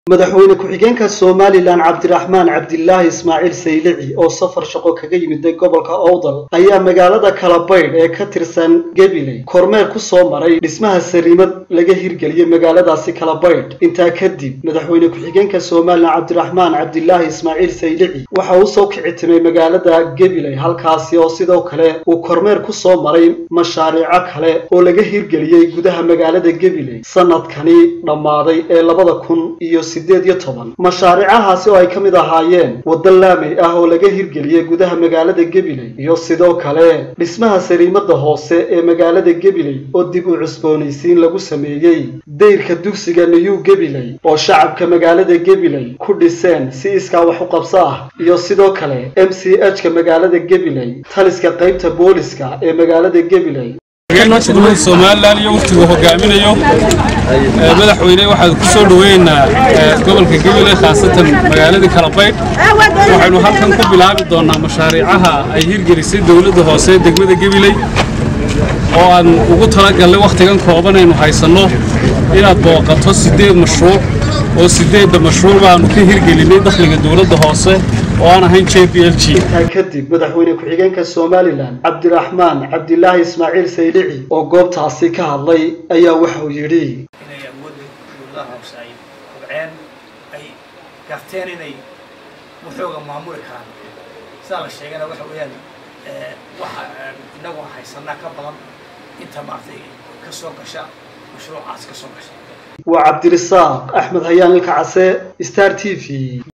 madaxweyne ku-xigeenka somalilan cabdiraxmaan cabdilaahi ismaaciil saylici oo safar shaqo kaga yimiday gobolka owdal ayaa magaalada kalabaydh ee ka tirsan gabiley kormeer ku soo maray dhismaha sariimad laga hirgeliyey magaaladaasi kalabaydh intaa kadib madaxweyne ku-xigeenka somalilan cabdiraxmaan cabdilaahi ismaaciil saylici waxa uu soo kici timay magaalada gabiley halkaasi oo sidoo kale uu kormeer ku soo maray mashaariico kale oo laga hirgeliyey gudaha magaalada gabiley sanadkani dhammaaday ee labada kun iyo sideed iyo toban mashaariicahaasi oo ay ka mid ahaayeen waddo laamay ah oo laga hirgeliyey gudaha magaalada gabiley iyo sidoo kale dhismaha sariimada hoose ee magaalada gabiley oo dib u cusboonaysiin lagu sameeyey dayrka dugsiga new gabiley oo shacabka magaalada gabiley ku dhiseen si iskaa wax u qabso ah iyo sidoo kale m c h ka magaalada gabiley taliska qaybta booliska ee magaalada gabiley dowladda somalilan iyo waftigu hogaaminayo madaxweyne waxaad ku soo dhaweynaynaa gobolka gabiley khaasatan magaaladii kalabaydh waxaynu halkan ku bilaabi doonnaa mashaariicaha ay hirgelisay dowladda hoose ee degmada gabiley oo aan ugu talagallay wakhtigan kooban aynu haysanno inaad booqato siddeed mashruuc oo siddeedda mashruuc baanu ka hirgelinay dakhliga dowladda hoose oo aan ahayn j b l g intaa kadib madaxweyne ku-xigeenka somalilan cabdiraxmaan cabdilaahi ismaaciil saylici oo goobtaasi ka hadlay ayaa waxa uu yidhi inay awoodda dowladaha hoose ay kobceen ay garteen inay waxooga maamuli karaan sidaa la sheegana waxa weeyaan waxa innagu haysanaa ka badan inta maaragtay ka soo gasha mashruucaas ka soo gasha waa cabdirisaaq axmed hayaan ilka case star t v